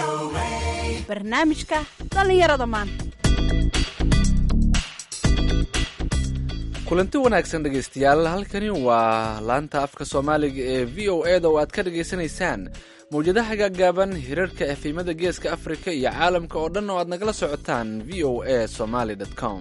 barnaamijka dhallinyarada maanta kulanti wanaagsan dhegaystayaal halkani waa laanta afka soomaaliga ee v o e da oo aad ka dhagaysanaysaan mawjadaha gaagaaban hirarka efimada geeska afrika iyo caalamka oo dhan oo aad nagala socotaan v o a somaly com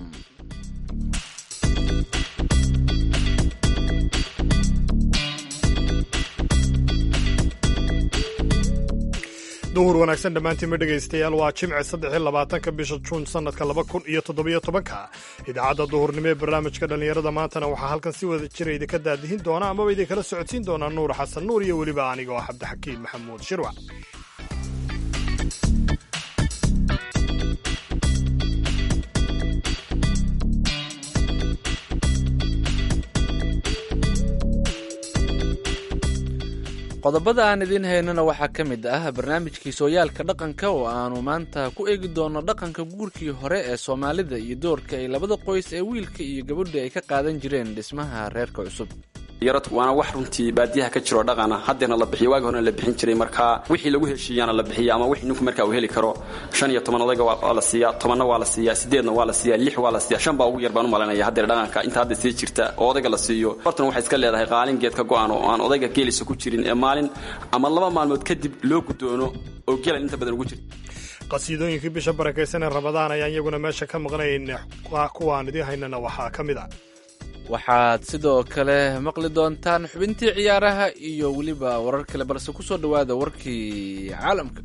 duhur wanaagsan dhammaantiinma dhegaystayaal waa jimce saddex iyo labaatanka bisha juun sannadka laba kun iyo toddobiyo tobanka idaacadda duhurnimo ee barnaamijka dhallinyarada maantana waxaa halkan si wada jira idinka daadihin doona amaba idinkala socodsiin doonaa nuur xasan nuur iyo weliba aniga oo cabdixakiin maxamuud shirwac qodobada aan idiin haynana waxaa ka mid ah barnaamijkii sooyaalka dhaqanka oo aanu maanta ku eegi doono dhaqanka guurkii hore ee soomaalida iyo doorka ay labada qoys ee wiilka iyo gabadha ay ka qaadan jireen dhismaha reerka cusub yarad waana wax runtii baadiyaha ka jiroo dhaqana haddeerna la bixiyo waagi horena la bixin jiray markaa wixii lagu heshiiyaana la bixiya ama wixii ninku markaa uu heli karo shan iyo toban odayga waa la siiyaa tobanna waa la siiyaa sideedna waa la siiyaa lix waa la siiyaa shan baa ugu yar baan u malanaya haddeer dhaqanka inta hadda sii jirta oo odayga la siiyo hortan waxay iska leedahay qaalin geed ka go'an oo aan odayga geelisa ku jirin ee maalin ama laba maalmood kadib loo gudoono oo gelan inta badan ugu jirta qasiidooyinkii bisha barakaysan ee rabadaan ayaan iyaguna meesha ka maqnayn kuwaan idiin haynana waxaa ka mid ah waxaad sidoo kale maqli doontaan xubintii ciyaaraha iyo weliba warar kale balse ku soo dhowaada warkii caalamka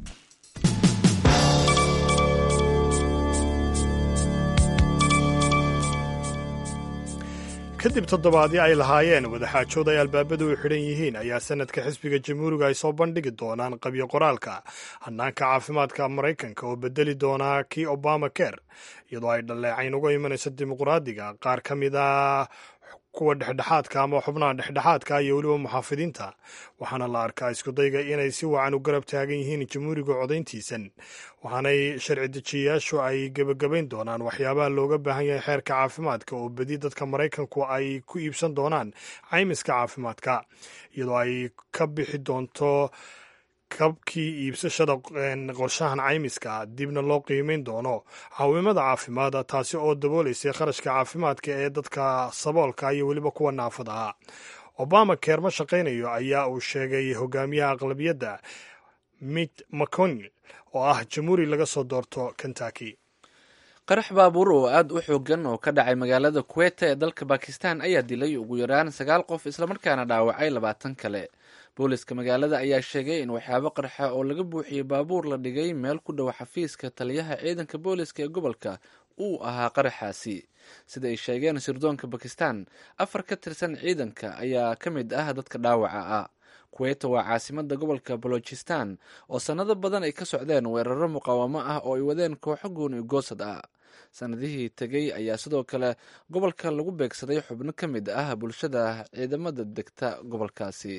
kadib toddobaadii ay lahaayeen wadaxaajood ay albaabadu u xidhan yihiin ayaa sanadka xisbiga jamhuuriga ay soo bandhigi doonaan qabyo qoraalka hanaanka caafimaadka maraykanka oo bedeli doonaa kii obama ker iyadoo ay dhaleecayn uga imanayso dimuqraadiga qaar ka mid a kuwa dhexdhexaadka ama xubnaha dhexdhexaadka iyo weliba muxaafidiinta waxaana la arkaa iskudayga inay si wacan u garab taagan yihiin jamhuuriga codayntiisan waxaanay sharci dejiyayaashu ay gebagabayn doonaan waxyaabaha looga baahan yahay xeerka caafimaadka oo bedi dadka maraykanku ay ku iibsan doonaan caymiska caafimaadka iyadoo ay ka bixi doonto kabkii iibsashada qorshahan caymiska dibna loo qiimeyn doono caawimada caafimaad taasi oo dabooleysay kharashka caafimaadka ee dadka saboolka iyo weliba kuwa naafada ah obama keer ma shaqaynayo ayaa uu sheegay hogaamiyaha aqlabiyadda mitt mcconnell oo ah jamhuuri laga soo doorto kentucky qarax baabuur oo aad u xoogan oo ka dhacay magaalada kuweta ee dalka bakistan ayaa dilay ugu yaraan sagaal qof islamarkaana dhaawacay labaatan kale booliska magaalada ayaa sheegay in waxyaabo qarxa oo laga buuxiyey baabuur la dhigay meel ku dhow xafiiska taliyaha ciidanka booliska ee gobolka uu ahaa qaraxaasi sida ay sheegeen sirdoonka bakistan afar ka tirsan ciidanka ayaa ka mid ah dadka dhaawaca ah kuweta waa caasimada gobolka balochistan oo sannado badan ay ka socdeen weeraro muqaawamo ah oo ay wadeen kooxo gooni goosad ah sanadihii tegey ayaa sidoo kale gobolka lagu beegsaday xubno ka mid ah bulshada ciidamada degta gobolkaasi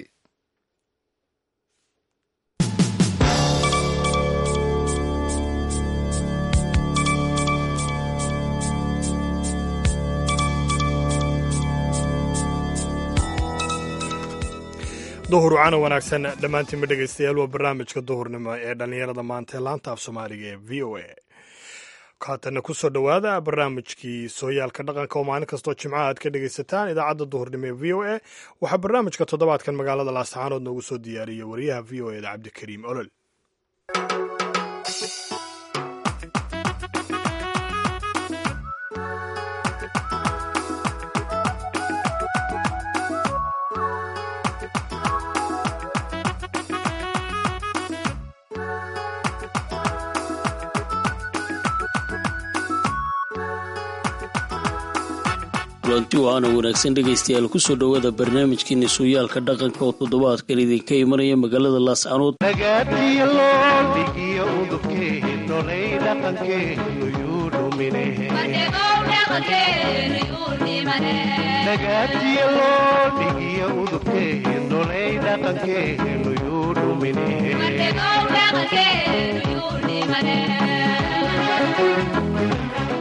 duhur wacana wanaagsan dhammaantiinma dhegaystayaal waa barnaamijka duhurnimo ee dhallinyarada maanta ee laanta af soomaaliga ee v o a haatanna ku soo dhowaada barnaamijkii sooyaalka dhaqanka oo maalin kastoo jimcaha aad ka dhegaysataan idaacadda duhurnimo ee v o a waxaa barnaamijka toddobaadkan magaalada laasaxaanood noogu soo diyaariyey wariyaha v o eda cabdikariim olol kulanti waana wanaagsan dhegaystayaal kusoo dhowaada barnaamijkeena sooyaalka dhaqanka oo toddobaadkan idinka imanaya magaalada laascanood nagaadiyo loodhigiyo udubkeennolay dhaqankeenu yuu dhumine nagaadiyo loodhigiyo udubkeennolay dhaqankeenu yuu dhumine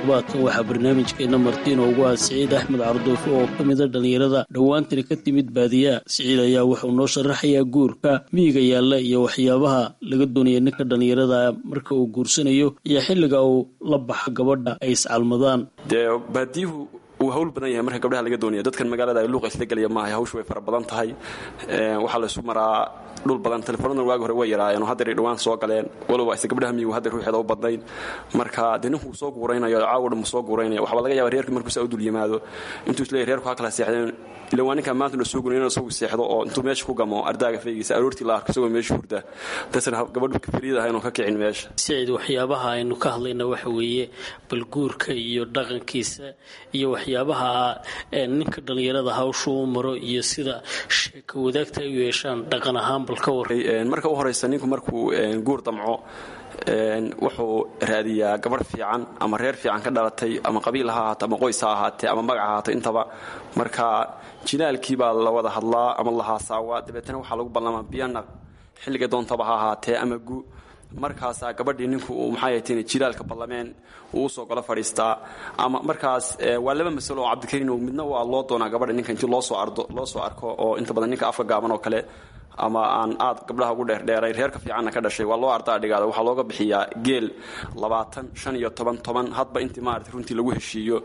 toddobaadkan waxaa barnaamijkeena martiin ugu ah siciid axmed carduufo oo ka mida dhallinyarada dhowaantani ka timid baadiyaha siciid ayaa wuxuu noo sharaxayaa guurka miyiga yaalla iyo waxyaabaha laga doonaya ninka dhallinyarada marka uu guursanayo iyo xilliga uu la baxo gabadha ay iscalmadaan dee baadiyuhu uu hawl badan yahay marka gabdhaha laga doonaya dadkan magaalada ay luuqa isla gelaya maaha hawshu way fara badan tahay waxaa la isu maraa dhul badan telefonadan waagi hore way yaraayeen oo haddeer ay dhawaan soo galeen waloba ayse gabdhaha miyigu haddeer ruuxeeda u badnayn marka dee ninkuu soo guuraynayo caawo dhan soo guuraynaya waxaa laga yaaba reerkii markuu saa u dul yimaado intuu isleeyahy reerku ha kala seexdeen ila waa ninkaa maanta la soo guray inuu isagu seexdo oo intuu meesha ku gamo ardaaga faygiisa aroortii la arko isagoo meesha hurda dasna gabadhu kafiriyada aha inuu ka kicin meesha siciid waxyaabaha aynu ka hadlayna waxa weeye balguurka iyo dhaqankiisa iyo waxyaabaha ninka dhallinyarada hawshu u maro iyo sida sheeka wadaagta ay u yeeshaan dhaqan ahaan bal ka war marka u horeysa ninku markuu guur damco wuxuu raadiyaa gabarh fiican ama reer fiican ka dhalatay ama qabiil ha ahaato ama qoys ha ahaatee ama magac ha ahaato intaba marka jinaalkii baa la wada hadlaa ama la haasaawaa dabeetana waxaa lagu ballamaa biyanaq xilliga doontaba ha ahaatee ama gu markaasaa gabadhii ninku uu maxaayatn jiraalka ballameen uu usoo golo fadhiistaa ama markaas waa laba masalo oo cabdikariin midna waa loo doonaa gabadha ninka intii loosoo ardo loo soo arko oo inta badan ninka afka gaaban oo kale ama aan aad gabdhaha ugu dheerdheeray reerka fiicanna ka dhashay waa loo ardaa dhigaada waxaa looga bixiyaa geel labaatan shan iyo toban toban hadba intii maarata runtii lagu heshiiyo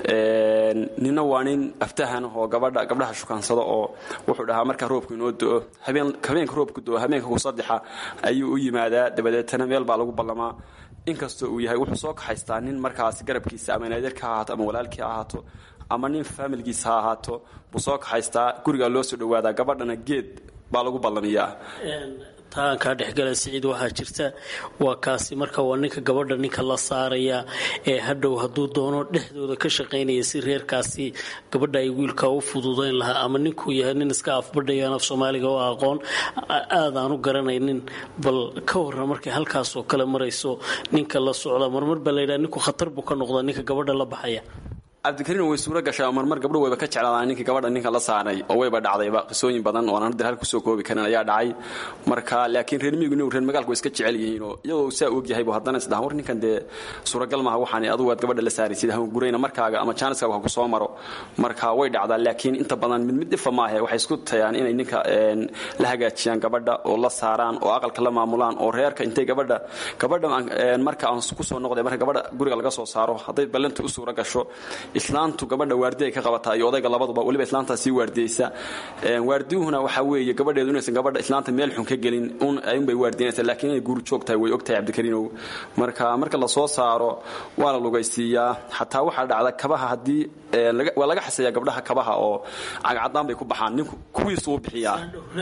nina waa nin aftahan oo gabadha gabdhaha shukaansado oo wuxuu dhahaa markaa roobku inoo do-o habeenka roobku do-o habeenka ku saddexa ayuu u yimaadaa dabadeetana meel baa lagu ballamaa inkastoo uu yahay wuxuu soo kaxaystaa nin markaas garabkiisa ama naadirka ha ahaato ama walaalkii ha ahaato ama nin faamilgiisa ha ahaato buu soo kaxaystaa gurigaa loo soo dhawaadaa gabadhana geed baa lagu ballamiyaa taan kaa dhexgala siciid waxaa jirta waa kaasi marka waa ninka gabadha ninka la saaraya ee hadhow hadduu doono dhexdooda ka shaqaynaya si reerkaasi gabadha ay wiilka u fududayn lahaa ama ninkuu yahay nin iska afbadhayan af soomaaliga oo aqoon aadaan u garanaynin bal ka warra markay halkaasoo kale marayso ninka la socda marmar baa layidhaha ninku khatar buu ka noqdaa ninka gabadha la baxaya cabdikariin way suuro gashaa marmar gabdho wayba ka jeclaadaan ninkii gabadha ninka la saaray oo wayba dhacdayba qisooyin badan oo aan hadda halka kusoo koobi karin ayaa dhacay marka laakiin reer miyigu reer magaalku way iska jecel yihiin oo iyadoo saa og yahay buu haddana isdhahan war ninkan dee suuragal maaha waxaan adugu aad gabadha la saaraysid hawn gurayna markaaga ama jaaniskaaga ha ku soo maro marka way dhacdaa laakiin inta badan mid mid dhifa maahe waxay isku tayaan inay ninka la hagaajiyaan gabadha oo la saaraan oo aqalka la maamulaan oo reerka intay gabadha gabadha marka aan kusoo noqday marka gabadha guriga laga soo saaro hadday ballanta u suura gasho islaantu gabadha waardi ay ka qabataa iyo odayga labaduba weliba islaantaa sii waardiyeysa waardiyuhuna waxaa weeye gabadheedu inaysan gabadha islaanta meel xun ka gelin unbay waardiyanaysa laakiin inay guuri joogtahay way ogtahay cabdikariinow marka marka la soo saaro waa la lugaysiiyaa xataa waxaa dhacda kabaha haddii waa laga xaseeyaa gabdhaha kabaha oo cagcadaan bay ku baxaan ninku kuwiisu u bixiyaa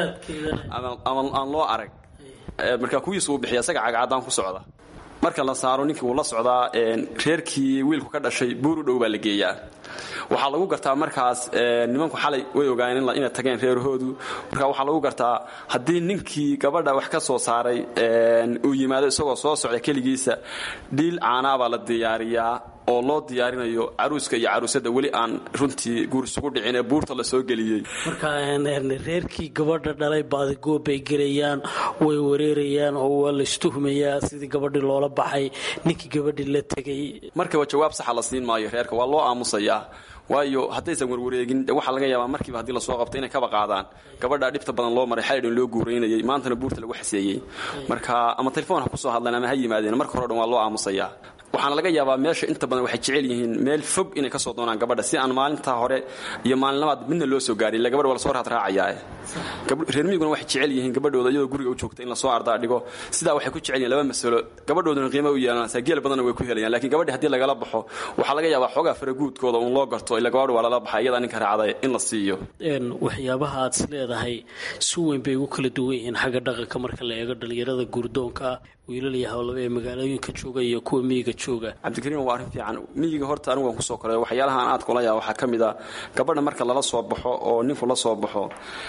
ama aan loo arag marka kuwiisu u bixiya isaga cagcadaan ku socda marka la saaro ninkii wuu la socdaa reerkii wiilku ka dhashay buur u dhow baa la geeyaa waxaa lagu gartaa markaas nimanku xalay way ogaayeen inay tageen reerahoodu marka waxaa lagu gartaa haddii ninkii gabadha wax ka soo saaray uu yimaado isagoo soo socda keligiisa dhiil caanaabaa la diyaariyaa oo loo diyaarinayo caruuska iyo caruusada weli aan runtii guur isugu dhicin ee buurta la soo geliyey marka reerkii gabadha dhalay baadigoob bay gelayaan way wareerayaan oo waa la istuhmayaa sidii gabadhii loola baxay ninkii gabadhii la tegay markaba jawaab saxa la siin maayo reerka waa loo aamusayaa waayo haddaysan warwareegin de waxaa laga yaabaa markiiba haddii lasoo qabto inay kaba qaadaan gabadhaa dhibta badan loo maray xalidhan loo guuraynayay maantana buurta lagu xaseeyey marka ama telefoon ha kusoo hadleen ama ha yimaadeen marka hore dhan waa loo aamusayaa waxaana laga yaabaa meesha inta badan waxay jecel yihiin meel fog inay ka soo doonaan gabadha si aan maalintaa hore iyo maalinlabaad midna loo soo gaarin ila gabadha waa lasoo raadraacayaa reer miyiguna waxay jecel yihiin gabadhooda iyadoo guriga u joogta in lasoo ardaa dhigo sidaa waxay ku jecel yihin laba masalo gabadhooduna qiimo u yeelanaysaa geel badanna way ku helayaan lakiin gabadhi haddii lagala baxo waxaa laga yaabaa xoogaa faraguudkooda uun loo garto ila gabadha waa lala baxay iyadaa ninka raacday in la siiyo waxyaabaha aad is leedahay si weyn bay ugu kala duwan yihiin xagga dhaqanka marka la eego dhalinyarada guurdoonka wiilal iyo hawlaba ee magaalooyinka jooga iyo kuwa miyiga jooga cabdikariin waa arrin fiican miyiga horta anigu waan kusoo koray waxyaalaha aan aad kula yaa waxaa ka mid a gabadha marka lala soo baxo oo ninku la soo baxo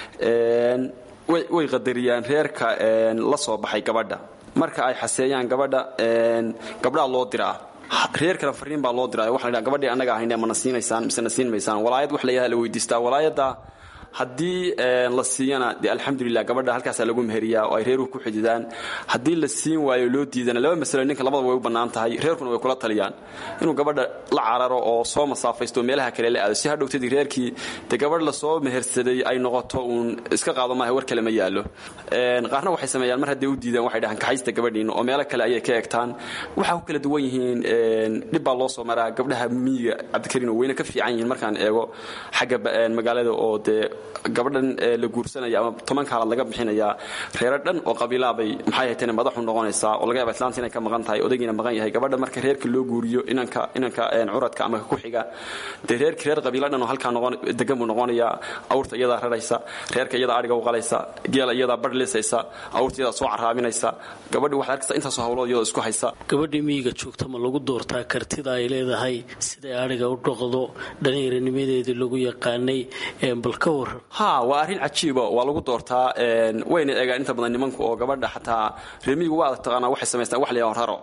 way qadariyaan reerka la soo baxay gabadha marka ay xaseeyaan gabadha gabdhaa loo diraa reer kale fariin baa loo diraa waxa la gabadhii annaga ahayne mana siinaysaan mise na siin maysaan walaayad wax layaha la weydiistaa walaayadda haddii la siiyana dee alxamdulilah gabadha halkaasaa lagu meheriyaa oo ay reeruhu ku xididaan haddii la siin waayo loo diidana laba masalo ninka labadaba way u bannaan tahay reerkuna way kula taliyaan inuu gabadha la cararo oo soo masaafaysto oo meelaha kale la aado si hadhowtadii reerkii dee gabadh lasoo mehersaday ay noqoto uun iska qaado maaha war kale ma yaallo qaarna waxay sameeyaan mar hadday u diidaan waxay dhahaan kaxaysta gabadhiina oo meelo kale ayay ka egtaan waxaa ku kala duwan yihiin dhib baa loo soo maraa gabdhaha miyiga cabdikariin oo weyne ka fiican yihiin markaan eego xagga magaalada oo dee gabadhan la guursanaya ama tobanka halaad laga bixinayaa reero dhan oo qabiilaabay maxay haytane madaxu noqonaysaa oo laga yaaba islaanta inay ka maqan tahay odaygiina maqan yahay gabadha marka reerka loo guuriyo inanka inanka curadka ama ku xiga dee reerki reer qabiilo dhan oo halkaa noqon degan buu noqonayaa awrta iyadaa raraysa reerka iyadaa adhiga u qalaysa geela iyadaa badh lisaysa awrta iyadaa soo caraabinaysa gabadhi waxaad arkaysa intaasoo hawlood iyadoo isku haysa gabadhii miyiga joogta ma lagu doortaa kartida ay leedahay siday adhiga u dhoqdo dhallinyaranimadeedii lagu yaqaanay bal ka waran ha waa arrin cajiiba waa lagu doortaa wayna eegaan inta badan nimanku oo gabadha xataa reemiyigu waa adag taqaanaa waxay samaystaan wax layaa raro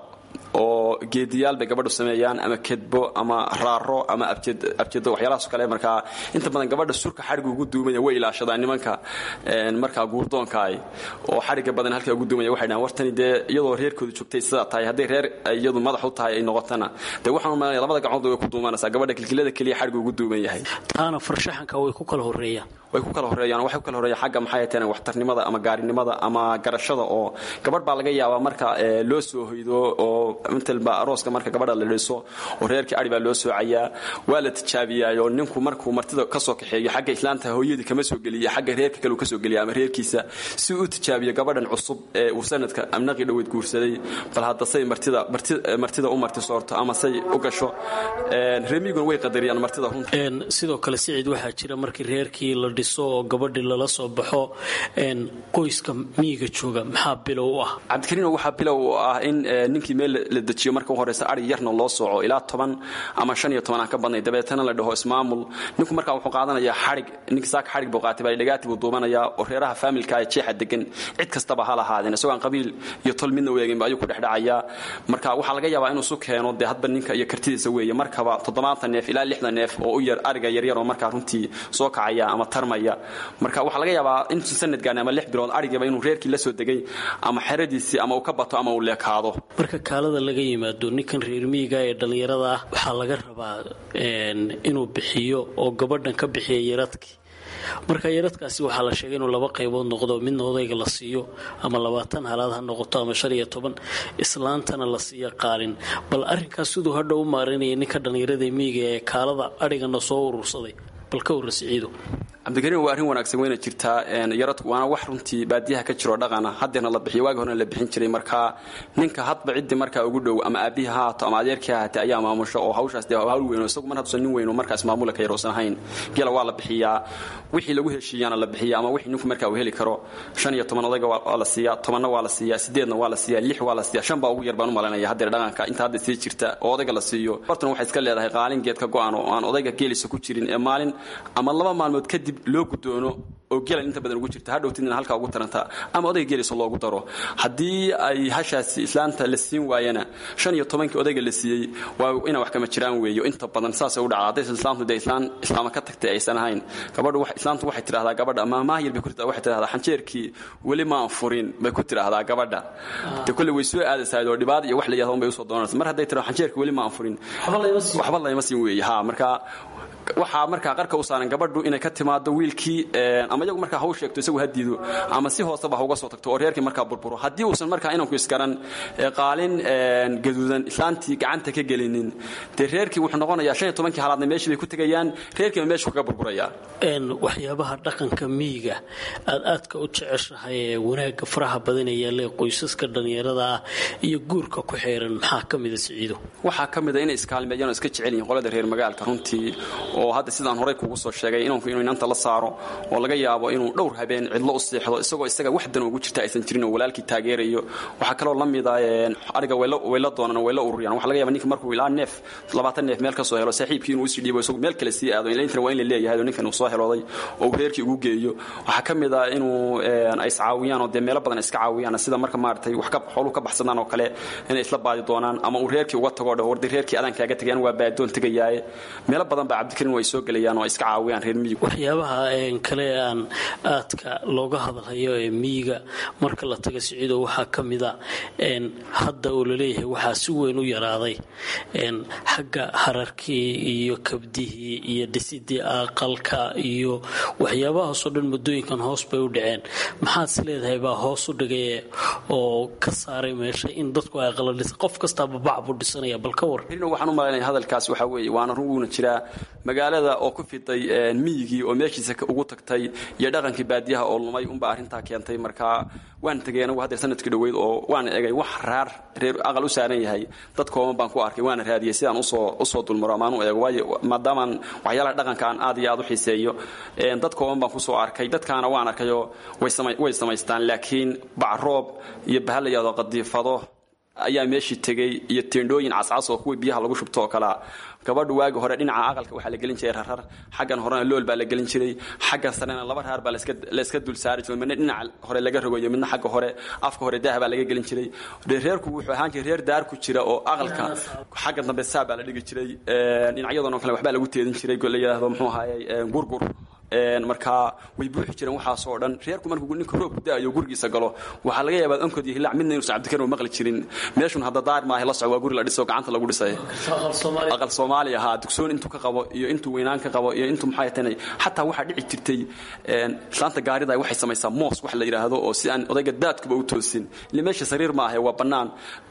oo geediyaal bay gabadhu sameeyaan ama kedbo ama raaro ama abjedo waxyaalahaas kale markaa inta badan gabadha surka xadhigga ugu duumaya way ilaashadaan nimanka markaa guurdoonkaay oo xadhigga badan halkaa ugu duumaya waxay dhahaan wartani dee iyadoo reerkooda joogtay sidaa tahay hadday reer iyadu madax u tahay ay noqotana dee waxaan umalanaya labada gacmood way ku duumanaysaa gabadha kilkilada keliya xadhigga ugu duuman yahay taana farshaxanka way ku kala horeeyaan way ku kala horeeyaan waxay ku kala horeeyaan xagga maxay tahay waxtarnimada ama gaarinimada ama garashada oo gabadh baa laga yaabaa marka loo soo hoydo oo matalba arooska marka gabadha la dhiso oo reerkii adhi baa loo soocayaa waa la tijaabiyaayo ninku markuu martida ka soo kaxeeyo xagga islaanta hooyadii kama soo geliya xagga reerka kale uu ka soo geliya ama reerkiisa si uu tijaabiyo gabadhan cusub ee uu sanadka amnaqii dhoweed guursaday bal hadda say martida martida u marti soorto ama say u gasho reemiguna way qadariyaan martida runta sidoo kale siciid waxaa jira markii reerkii la dhiso oo gabadhii lala soo baxo qoyska miyiga jooga maxaa bilow u ah cabdikariino waxaa bilow u ah in ninkii meel la dejiyo marka u horeysa ari yarna loo sooco ilaa toban ama shan iyo toban aan ka badnay dabeetana la dhaho ismaamul ninku markaa wuxuu qaadanayaa xadhig ninki saaka xadhig buu qaatay baa dhagaati buu duubanayaa oo reeraha faamilka ee jeexa degan cid kastaba ha lahaadeen isagoo aan qabiil iyo tol midna weeginba ayuu ku dhexdhacayaa marka waxaa laga yaabaa inuu isu keeno dee hadba ninka iyo kartidiisa weeye markaba toddobaatan neef ilaa lixdan neef oo u yar ariga yaryar oo markaa runtii soo kacaya ama tarmaya marka waxaa laga yaabaa intuu sanadgaani ama lix bilood arigaba inuu reerkii la soo degay ama xeradiisii ama uu ka bato ama uu leekaado marka kaalada laga yimaado ninkan reer miyiga ee dhallinyarada ah waxaa laga rabaa inuu bixiyo oo gabadhan ka bixiya yaradkii marka yaradkaasi waxaa la sheegay inuu laba qaybood noqdo midna odayga la siiyo ama labaatan halaad ha noqoto ama shan iyo toban islaantana la siiyo qaalin bal arrinkaas siduu hadha u maarinaya ninka dhallinyarada miyiga ee kaalada adhigana soo urursaday bal ka warra siciido cabdikariin waa arrin wanaagsan wayna jirtaa yaradku waana wax runtii baadiyaha ka jiroo dhaqana haddeerna la bixiyo waagi horena la bixin jiray markaa ninka hadba ciddii markaa ugu dhow ama aabbihi ha haato ama adeerkii ha haatee ayaa maamusho oo hawshaas dee hawl weyno isagu mar hadduusan nin weyno markaas maamula ka yaroosan ahayn gela waa la bixiyaa wixii lagu heshiiyaana la bixiya ama wixii ninku markaa uu heli karo shan iyo toban odayga waa la siiyaa tobanna waa la siiyaa sideedna waa la siiyaa lix waa la siiyaa shan baa ugu yar baan u malanaya haddeer dhaqanka inta hadda sii jirta oo odayga la siiyo hortana waxay iska leedahay qaalin geedka go'an oo aan odayga geelisa ku jirin ee maalin ama laba maalmood kadib loo gudoono oo gelan inta badan ugu jirta hadhowtidna halkaa ugu taranta ama odayga geelisa loogu daro haddii ay hashaasi islaanta la siin waayana shan iyo tobankii odayga la siiyey waa inaa wax kama jiraan weeyo inta badan saasay u dhacda haddaysan islaamtu dee islaan islaama ka tagtay aysan ahayn gabadhu islaamtu waxay tidhahdaa gabadha ama maahir bay ku tirahdaa waxay tidhahdaa xanjeerkii weli maan furin bay ku tidhaahdaa gabadha dee kolley way soo aadaysahay oo dhibaad iyo wax la yahdo bay usoo doonaysa mar hadday tidhahdo xanjeerkii weli maan furin waxba layma siin weeye ha marka waxaa markaa qarka u saaran gabadhu inay ka timaado wiilkii ama iyagu markaa haw sheegto isagu hadiido ama si hooseba hauga soo tagto oo reerkii markaa burburo haddii uusan markaa inanku iskaran qaalin gaduudan islaantii gacanta ka gelinin dee reerkii wuxuu noqonayaa shan iyo tobankii halaadna meeshii bay ku tegayaan reerkiiba meeshu kaga burburaya waxyaabaha dhaqanka miyiga aad aadka u jeceshahay ee wanaagga faraha badanaya le qoysaska dhallinyarada ah iyo guurka ku xeeran maxaa ka mida siciido waxaa ka mida inay iskaalmeeyaan oo iska jecel yihiin qolada reer magaalka runtii oo hadda sidaan horey kugu soo sheegay inanku inuu inanta la saaro oo laga yaabo inuu dhowr habeen cidlo u seexdo isagoo isaga wax dan ugu jirta aysan jirin oo walaalkii taageerayo waxaa kaloo la mida ariga wayla doonaan oo wayla ururiyaan waxa laga yaba ninka markuu ilaa neef labaatan neef meel ka soo helo saaxiibkii inuu usii dhiibo isagu meel kale sii aado intana waa in la leeyahay oo ninkan uu soo helooday oo uu reerkii ugu geeyo waxaa ka mid ah inuu ay iscaawiyaan oo dee meelo badan iska caawiyaan sida marka maaragtay wax xooluhu ka baxsadaan oo kale inay isla baadi doonaan ama uu reerkii uga tago dho wardi reerkii adaan kaaga tegayaan waa baadoon tegayaaye meelo badan baa cabdikariin cabdikarim ay soo gelayaan oo ay iska caawiyaan reer miyiga waxyaabaha kale aan aadka looga hadlayo ee miyiga marka la taga siciido waxaa ka mida hadda oo laleeyahay waxaa si weyn u yaraaday xagga hararkii iyo kabdihii iyo dhisidii aqalka iyo waxyaabahaasoo dhan muddooyinkan hoos bay u dhaceen maxaad is leedahay baa hoos u dhigay oo ka saaray meesha in dadku ay aqala dhisa qof kastaaba bac buu dhisanaya bal ka war waxaan u malaynaya hadalkaas waxaa weeye waana run wuuna jiraa magaalada oo ku fiday miyigii oo meeshiisa ugu tagtay iyo dhaqankii baadiyaha oo lumay unbaa arrintaa keentay marka waan tegay anagu haddeer sanadkii dhoweyd oo waan egay wax raar reer aqal u saaran yahay dad kooban baan ku arkay waana raadiyey sidaan usoo usoo dulmaro amaan u eego waayo maadaamaan waxyaalaha dhaqanka aan aad iyo aad u xiiseeyo dad kooban baan kusoo arkay dadkaana waan arkayoo way samaystaan laakiin bacroob iyo bahal la yahdo qadiifado ayaa meeshii tegey iyo teendhooyin cascas oo kuwii biyaha lagu shubto oo kalea gabadhu waagi hore dhinaca aqalka waxaa la gelin jiray rarar xaggan horena lool baa la gelin jiray xaggan sarena laba raar baa layska dul saari jiray midna dhinaca hore laga rogayo midna xagga hore afka hore daah baa laga gelin jiray reerku wuxuu ahaan jiray reer daar ku jira oo aqalka xagga dambe saa baa la dhigi jiray dhinacyadoon kale waxbaa lagu teedin jiray la yidhaahdo muxuu ahaayey gurgur markaa way buuxi jireen waxaasoo dhan reerku markuu ninka roobku da'ayo gurigiisa galo waxaa laga yaabaa onkod iyo hilac midna inuusan cabdikarim maqli jirin meeshun hadda daar maaha la soco waa guri la dhiso gacanta lagu dhisay aqal soomaali ahaa dugsoon intuu ka qabo iyo intuu weynaan ka qabo iyo intuu maxay tan xataa waxaa dhici jirtay islaanta gaarida waxay samaysaa moos wax la yidhaahdo oo si aan odayga daadkuba u toosin ile meesha sariir maahe waa bannaan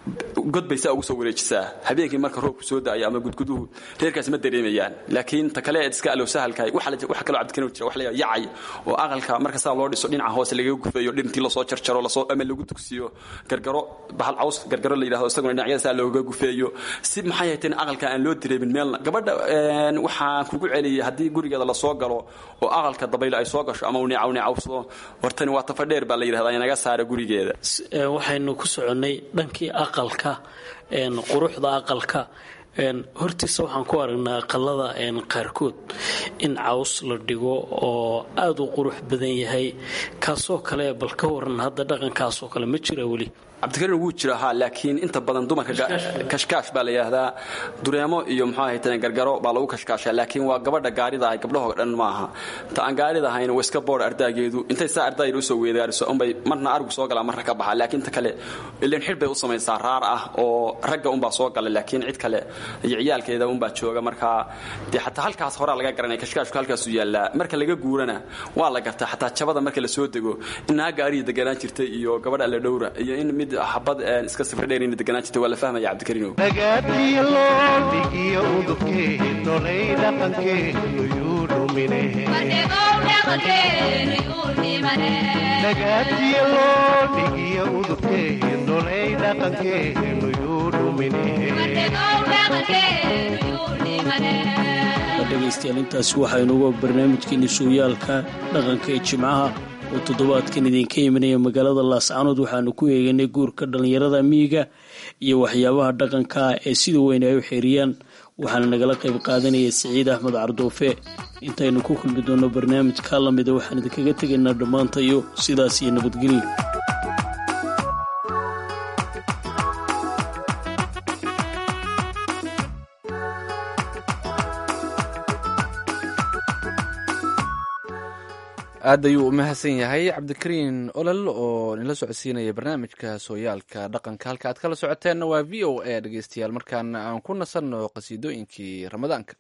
god bay saa ugu soo wareejisaa habeenkii marka roobku soo da'ayo ama gudguduhu reerkaasi ma dareemayaan laakiin ta kale eed iska alow sahalkahay waxa kaloo cabdikarim jira wax la yacay oo aqalka marka saa loo dhiso dhinaca hoose lagaga gufeeyo dhintii lasoo jarjaro lasoo ama lagu dugsiyo gargaro bahal caws gargaro la yidhahdo isaguna dhinacyada saa looga gufeeyo si maxay hayteen aqalka aan loo dareemin meelna gabadha waxaan kugu celiyay haddii gurigeeda lasoo galo oo aqalka dabaylo ay soo gasho ama uu neecaw neecawsado hortani waa tafadheer baa la yidhahdaa inaga saara gurigeeda waxaynu ku soconnay dhankii aqalka quruxda aqalka hortiisa waxaan ku aragnaa aqalada qaarkood in caws la dhigo oo aada u qurux badan yahay kaasoo kale bal ka waran hadda dhaqankaasoo kale ma jira weli cabdikarim wuu jira haa laakiin inta badan dumarka kashkaash baa la yidhaahdaa dureemo iyo muxuu ahayteen gargaro baa lagu kashkaashaa laakiin waa gabadha gaarida ahay gabdhahoo dhan maaha ta aan gaarida ahayn waa iska boodh ardaageedu intay saa ardaayar usoo weedaariso unbay marna arigu soo galaa marna ka baxaa laakiin ta kale ilan xidh bay u samaysaa raar ah oo ragga unbaa soo gala laakiin cid kale iyo ciyaalkeeda unbaa jooga markaa dee xataa halkaas horaa laga garanaya kashkaashku halkaasuu yaallaa marka laga guurana waa la gartaa xataa jabada marka la soo dego inaa gaariya deganaan jirtay iyo gabadha alla dhowra iyo in mid xabad iska sifra dheer ina deganaan jirtay waa la fahmaya cabdikariinow nagaadiya loo dhigiyo udubkeennolay dhaqankeenu yuu dhumine nagaadiya loo dhigiyo udubkeennolay dhaqankeenu yuu dhumine dhegaystayaal intaasi waxaynuga barnaamijkeeni suuyaalka dhaqanka ee jimcaha oo toddobaadkan idinka imanaya magaalada laascanood waxaanu ku eeganay guurka dhallinyarada miyiga iyo waxyaabaha dhaqanka ah ee sida weyn ay u xeeriyaan waxaana nagala qayb qaadanaya siciid axmed cardoofe intaynu ku kulmi doonno barnaamijka lamida waxaan idinkaga tegaynaa dhammaantayo sidaas iyo nabadgelyo aad ayuu u mahadsan yahay cabdikariin olol oo nila socodsiinaya barnaamijka sooyaalka dhaqanka halka aad kala socoteenna waa v o a dhegeystayaal markaana aan ku nasanno qasiidooyinkii ramadaanka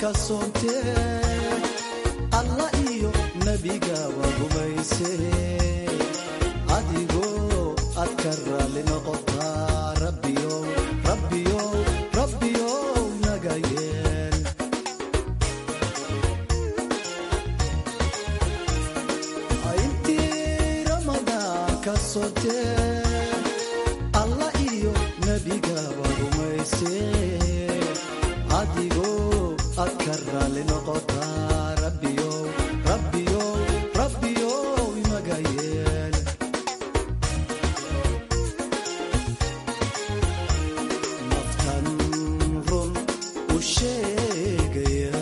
alla iyo nabiga waa rumayse aad ka raali noqotaa rabbiyow rabbiyow rabbiyow naga yeel intii ramadaan ka sotee alla iyo nebigaba rumaysee adigoo aad ka raali noqotaa rabbiyow rabbiyow rabbiyow naga yeel naftan run u sheegaya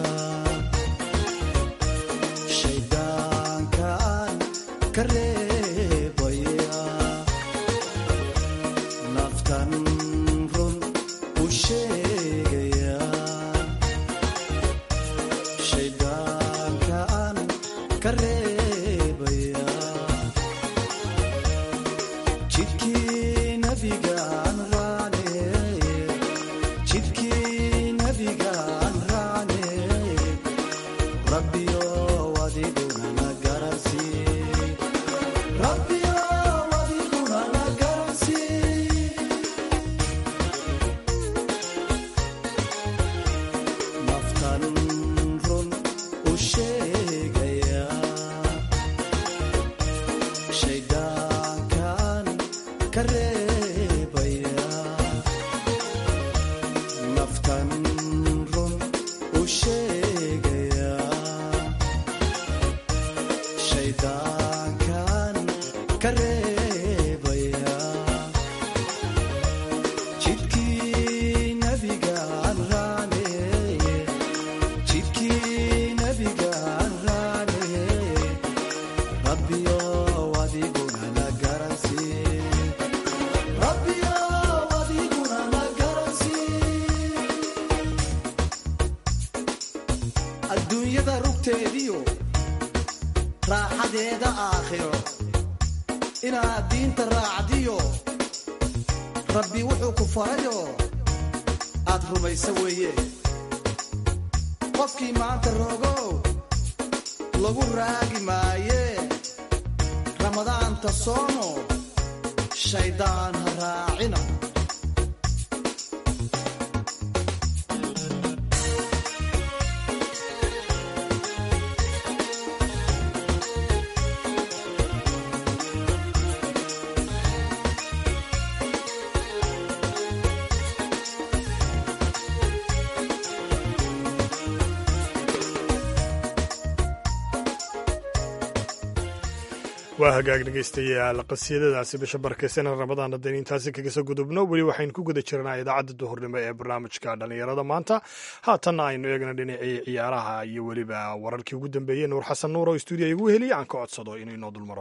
shayddaankaan ka reebaya naftan run u sheegaya shayddaankaan ka reebaya jidkii nabigaan raacne jidkii nabigaan raacne rabbiyow adiguna na garansii rabbiyow adiguna na garansii naftan run u sheegaya shayddaankan ka reebaya naftan run u sheegaya shayddaankan ka reebaya jidkii nabigaan raacne jidkii nabigaan raacne rabbiyow adiguna na garansii rabbiyow adiguna na garansii adduunyada rugteediyo raaxadeeda aakhiro inaad diinta raacdiyo rabbi wuxuu ku farayo aad rumaysa weeye qofkii maanta rogow lagu raagi maaye ramadaanta soomo shayddaan ha raacina waa hagaag dhegaystayaal qasiyadadaasi bisha barkaysan ramadaan haddaynu intaasi kaga soo gudubno weli waxaynu ku guda jirnaa idaacadda duhurnimo ee barnaamijka dhallinyarada maanta haatanna aynu eegna dhinacii ciyaaraha iyo weliba wararkii ugu dambeeyey nuur xasan nuur oo stuudiya igu heliya aan ka codsado inuu inoo dulmaro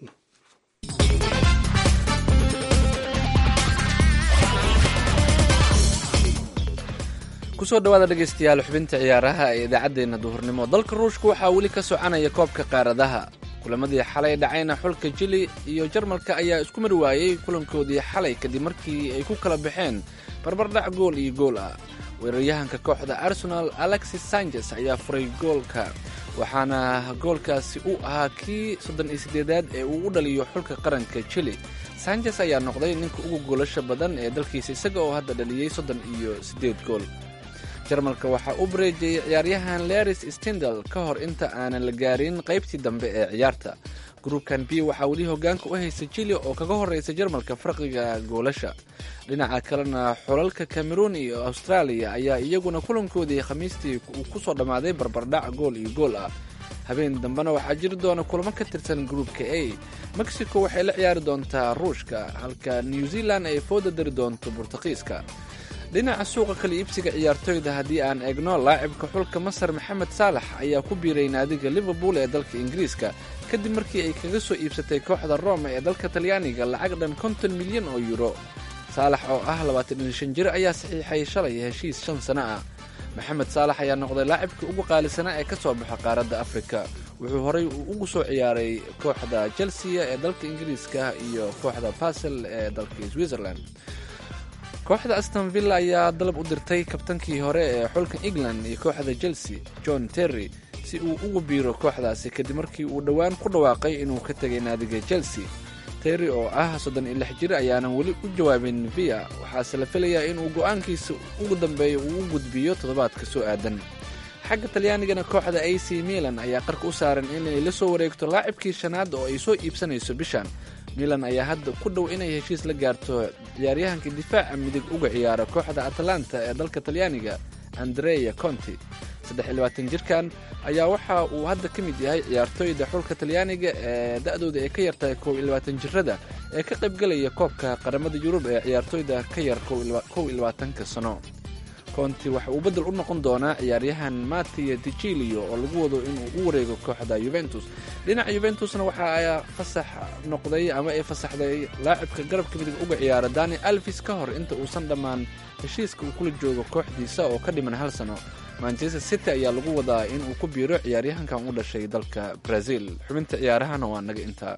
kusoo dhawaada dhegaystayaal xubinta ciyaaraha ee idaacaddeenna duhurnimo dalka ruushka waxaa weli ka soconaya koobka qaaradaha kulamadii xalay dhacayna xulka jili iyo jarmalka ayaa isku mar waayey kulankoodii xalay kadib markii ay ku kala baxeen barbardhac gool iyo gool ah weeraryahanka kooxda arsenal alexis sanchez ayaa furay goolka waxaana goolkaasi u ahaa kii soddon iyo siddeedaad ee uu u dhaliyo xulka qaranka jili sanchez ayaa noqday ninka ugu goolasha badan ee dalkiisa isaga oo hadda dhaliyey soddon iyo siddeed gool jarmalka waxaa u bareejayay ciyaaryahan leris stindal ka hor inta aanan la gaarin qaybtii dambe ee ciyaarta gruubkan b waxaa weli hogaanka u haysta jili oo kaga horeysa jarmalka farqiga goolasha dhinaca kalena xulalka cameroon iyo australia ayaa iyaguna kulankoodii khamiistii uu ku soo dhammaaday barbardhac gool iyo gool ah habeen dambena waxaa jiri doona kulamo ka tirsan gruubka a mexico waxay la ciyaari doontaa ruushka halka new zealand ay fooda dari doonto burtuqiiska dhinaca suuqa kala iibsiga ciyaartoyda haddii aan eegno laacibka xulka masar maxamed saalax ayaa ku biiray naadiga liverpool ee dalka ingiriiska kadib markii ay kaga soo iibsatay kooxda rome ee dalka talyaaniga lacag dhan konton milyan oo yuro saalax oo ah labaatan iyo shan jir ayaa saxiixay shalay heshiis shan sano ah maxamed saalax ayaa noqday laacibka ugu qaalisanaa ee ka soo baxa qaaradda afrika wuxuu horey ugu soo ciyaaray kooxda chelsea ee dalka ingiriiska iyo kooxda basel ee dalka switzerland kooxda aston villa ayaa dalab u dirtay kabtankii hore ee xulka england iyo kooxda chelsea john terry si uu ugu biiro kooxdaasi kadib markii uu dhowaan ku dhawaaqay inuu ka tegay naadiga chelsea terry oo ah soddon iyo lix jir ayaanan weli u jawaabin via waxaase la filayaa inuu go'aankiisa ugu dambeeya uu u gudbiyo toddobaadka soo aadan xagga talyaanigana kooxda a c milan ayaa qarka u saaran inay la soo wareegto laacibkii shanaad oo ay soo iibsanayso bishan milan ayaa hadda ku dhow inay heshiis la gaarto ciyaaryahanka difaaca midig uga ciyaara kooxda atalanta ee dalka talyaaniga andrea conti saddex iyo labaatan jirkan ayaa waxa uu hadda ka mid yahay ciyaartooyda xulka talyaaniga ee da-dooda ay ka yartahay kow iyo labaatan jirada ee ka qaybgelaya koobka qaramada yurub ee ciyaartooyda ka yar kow iyo labaatanka sano conti waxa uu beddel u noqon doonaa ciyaaryahan mattia ticilio oo lagu wado inuu u wareego kooxda yuventus dhinaca yuventusna waxa ay fasax noqday ama ay fasaxday laacibka garabka midig uga ciyaara dani alvis ka hor inta uusan dhammaan heshiiska uu kula joogo kooxdiisa oo ka dhiman hal sano manchester city ayaa lagu wadaa in uu ku biiro ciyaaryahankan u dhashay dalka brazil xubinta ciyaarahana waa naga intaa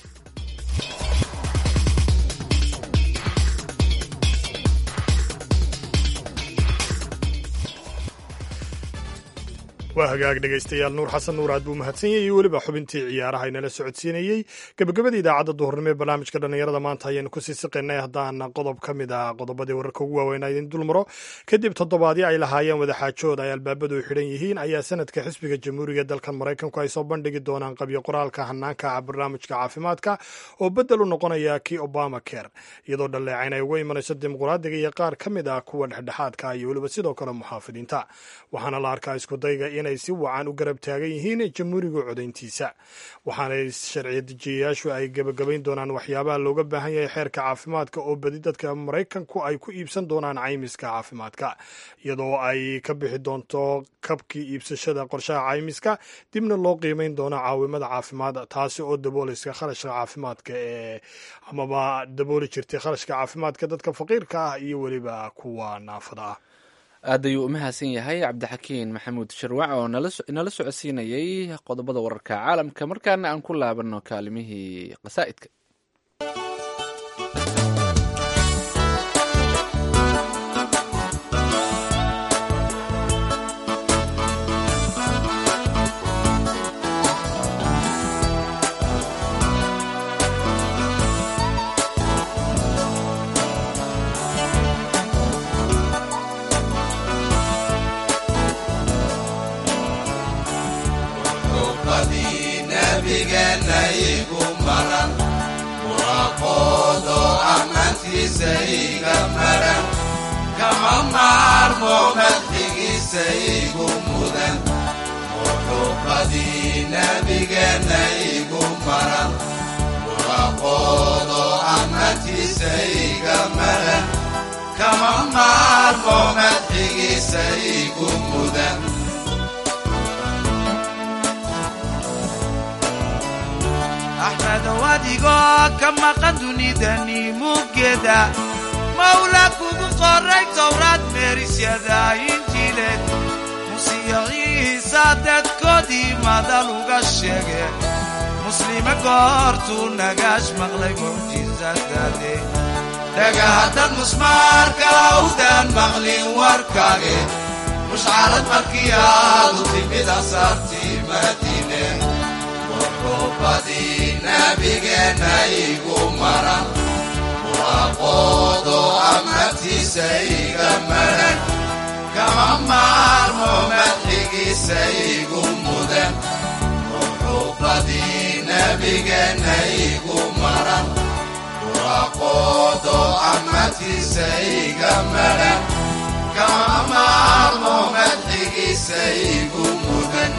waa hagaag dhegaystayaal nuur xasan nuur aad buu mahadsan yahay iyo weliba xubintii ciyaaraha inala socodsiinayey gebagabada idaacadda duhurnimo ee barnaamijka dhallinyarada maanta ayaanu kusii siqaynay haddaan qodob ka mid ah qodobadii wararka ugu waaweynaa idin dulmaro kadib toddobaadyo ay lahaayeen wadaxaajood ay albaabadu xidhan yihiin ayaa sanadka xisbiga jamhuuriga dalkan maraykanku ay soo bandhigi doonaan qabyo qoraalka hanaanka barnaamijka caafimaadka oo beddel u noqonaya kii obama care iyadoo dhalleecayn ay uga imanayso dimuqraadiga iyo qaar ka mid ah kuwa dhexdhexaadka iyo weliba sidoo kale muxaafidiinta waxaana la arkaa iskudayga inay si wacan u garab taagan yihiin jamhuuriga codayntiisa waxaanay sharciya dejiyayaashu ay gebagabayn doonaan waxyaabaha looga baahan yahay xeerka caafimaadka oo badi dadka maraykanku ay ku iibsan doonaan caymiska caafimaadka iyadoo ay ka bixi doonto kabkii iibsashada qorshaha caymiska dibna loo qiimeyn doono caawimada caafimaad taasi oo daboolaysa kharashka caafimaadka ee amaba dabooli jirtay kharashka caafimaadka dadka faqiirka ah iyo weliba kuwa naafada ah aad ayuu u mahadsan yahay cabdixakiin maxamuud sharwac oo inala socodsiinayay qodobada wararka caalamka markaana aan ku laabano kaalimihii qasaa'idka axmedow adigoo ka maqan dunidani muggeeda mawla kugu qoray towraad meerisyada injiileed musiyo ciisa dadkoodii madal uga sheege muslime goortuu nagaash maqlay mucjisadade dhagahaddad musmaarka awdaan maqlin warkaage mushcarad markii aadu timid asaartii madiine wuxuubadii nabigeenna igu maran waaqoodo amatiisa iga maran kama maarmo madxigiisa igu mudan wuxuubadii nabigeenna igu maran waaqoodo amatiisa iga maran kama maarmo madxigiisa igu mudan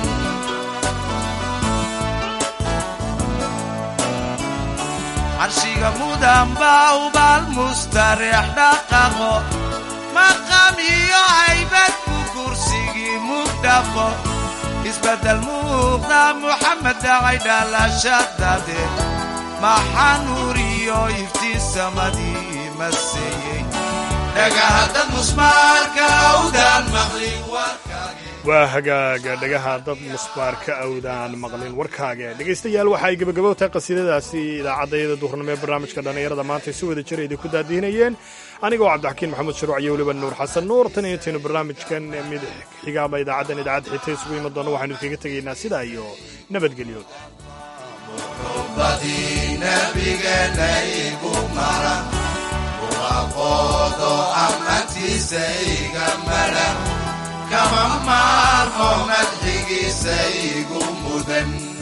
carshiga mudan baa ubaal mustareex dhaqaqo maqam iyo haybad ku kursigii mugdhaqo isbeddel muuqda muxamed dhacay dhalashadade maxaa nuur iyo iftiin samadii maseeyey dhagahaddad musmaarka awdaan maqlin warkaage waa hagaaga dhagaha dad musbaarka awdaan maqlin warkaaga dhegaystayaal waxa ay gebagabo tahay qasiidadaasi idaacaddayada duhurnimo ee barnaamijka dhallinyarada maanta si wada jira idinku daadiinayeen anigoo cabdixakiin maxamuud sharuuc iyo weliba nuur xasan nuur tan iyo taynu barnaamijkan mid xigaaba idaacaddan idaacadda xigta isugu iman doona waxaynu idkaga tegaynaa sidaa iyo nabadgelyo nabigeena igu mara waaqoodo ammaantiisa iga mara kama maarmo madxigiisa igu mudan